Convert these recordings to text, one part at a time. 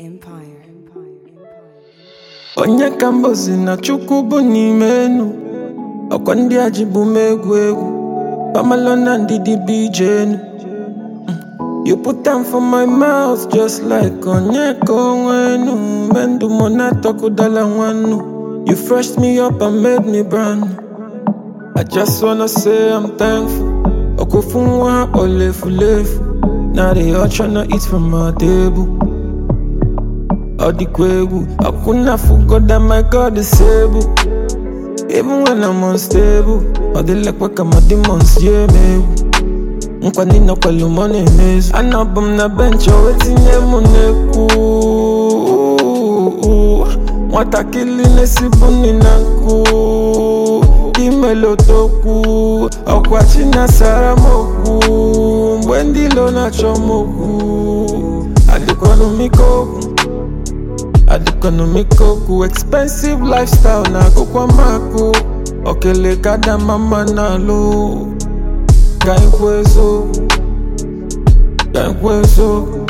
Empire. onye ka mbozi na chukwu bụ n'ime enu ọkwa ndị a ji bụ m egwu egwu pamalo na ndidi bụ ije enu Mm. you put am for my mouth just like onye ka onwe enu mgbe ndụ mụ na-atọkụdala nwannu you freshed me up and made me brand new. I just wanna say I'm thankful ọkụfu nwa ha kpọrọ efulefu na they all tryna eat from my table All the kwebu I could not forget that my God is able Even when I'm unstable All the like work my demons yeah me nkwa nina kwelu mọ na-emezu anọbụ m na bench o wetinye m n'ekwu nwatakịrị na-esibu nri na nkụ imelotokwu ọkwa chi na-asara m okwu mgbe ndị ilo na-achọ m okwu adịkwanụ m ike okwu adịkọnọmik okwu expensive lifestyle na akụkwa makụ okele ka da mama na-alụ ka ikwu eziokwu ka ikwu eziokwu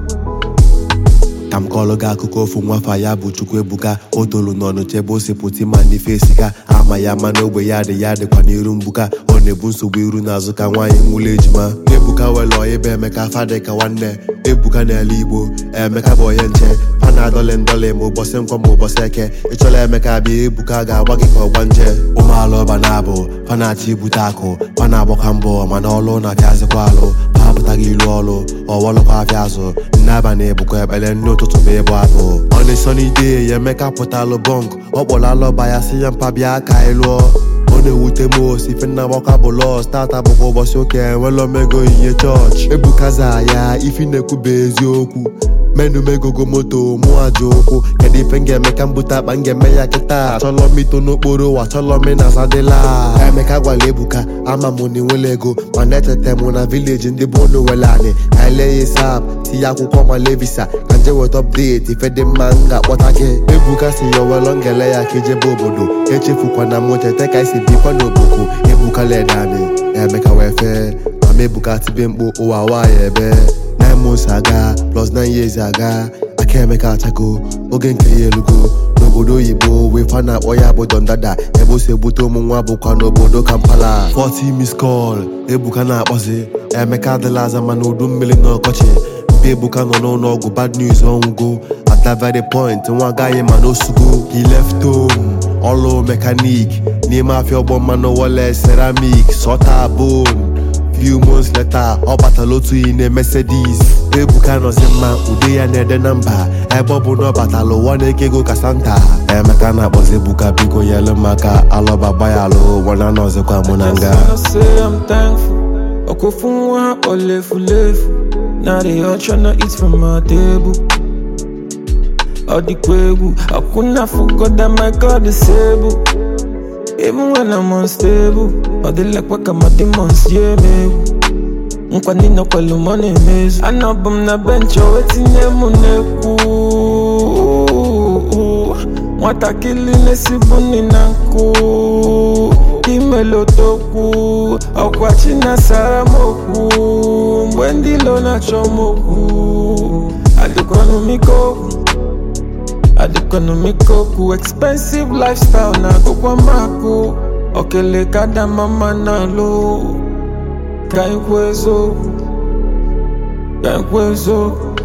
ka m kọọrọ gị akụkọ ofu nwafa ya bụ chukwu ebuka o tolu n'ọnụ chebe ose pụta ma n'ife esika ama ya ma n'ogbe ya dị ya dịkwa n'iru mgbuka ọ na-ebu nsogbu iru n'azụ ka nwaanyị nwụrụ ejima ebuka were ọya ebe emeka fadị ka nwanne ebuka n'ala igbo emeka bụ onye nche fa na adọlị ndọlị ma ụbọchị nkwọ ma ụbọchị eke ịchọla emeka bịa ebuka ga-agba gị ka ọgba nje ụmụala ọba na-abụ fa na-achọ ibute akụ fa na-agbakwa mbọ mana ọlụ na-apịazịkwa alụ ha apụtaghị ilu ọlụ ọwọlụkwa afịa azụ nne abalị bụkwa ekpere ndị ụtụtụ bụ ịbụ abụ ọnịsọnide ya emeka pụtalụ bọnk ọ kpọrọ alọba ya si ya mpa bịa ka anyị lụọ ọ na-ewute m osi ife nna gbakwa bụ lọs tata bụkwa ụbọchị ụka enwela omego ihe chọọchị ebukaza ya ifi na-ekwuba eziokwu menu megogo moto mụ aja ụkwụ kedu ife m ga-eme ka m bute akpa m ga-eme ya kịta achọlọ m ito n'okporo ụwa achọlọ m na sadịla emeka gwara ebuka ama m na enwela ego mana echeta m na vileji ndị bụ unu were anị ka ele ya sap tinye akwụkwọ male visa ka nje weta ọpdeti ife dị mma m ga-akpọta gị ebuka si ya owelọ ngele ya ka ijebe obodo echefukwana m cheta ka esi bikwa n'oboku ebuka ledani emeka wee fee mama ebuka tibe mkpu ụwa nwaanyị ebe nine months aga plus nine years aga aka emeka achago oge nke ya elugo n'obodo oyibo wee fa na-akpọ ya bụ dondada ebe o si ebute ụmụ nwa bụkwa n'obodo kampala 40 miss call ebuka na-akpọzi emeka adịla aza mana udu mmiri na ọkọchị mpe ebuka nọ n'ụlọ ọgwụ bad news ọnwụgo at that very point nwa agaghị ma n'osugo he left home ọlụ mekanik n'ime afịa ọgbọ mmanụ wọle ceramic sọta bone few months later ọ batala otu iyi na Mercedes ebuka nọzi mma ude ya na-ede na mba ebe ọ bụ na ọ batala ụwa na-eke ego ka santa emeka na-akpọzi ebuka biko yelu maka alọba gbayalụ wana nọzikwa mụ na nga Just wanna say I'm thankful ọkụfu nwa ha kpọrọ efulefu na they all tryna eat from my table ọ dịkwa egwu akwụna forgot that my God is able Even when I'm unstable Ọ dịla kwa ka ma demons yeah me egwu nkwa nina kwelu mọ na-emezu anọbụ m na bench o wetinye m n'ekwu nwatakịrị na-esibu nri na nkụ imelotokwu ọkwa chi na-asara m okwu mgbe ndị ilo na-achọ m okwu adịkwanụ m ike okwu adịkwanụ m ike okwu expensive lifestyle na akụkwa makụ okele ka da mama na-alụ ka ikwu eziokwu ka ikwu eziokwu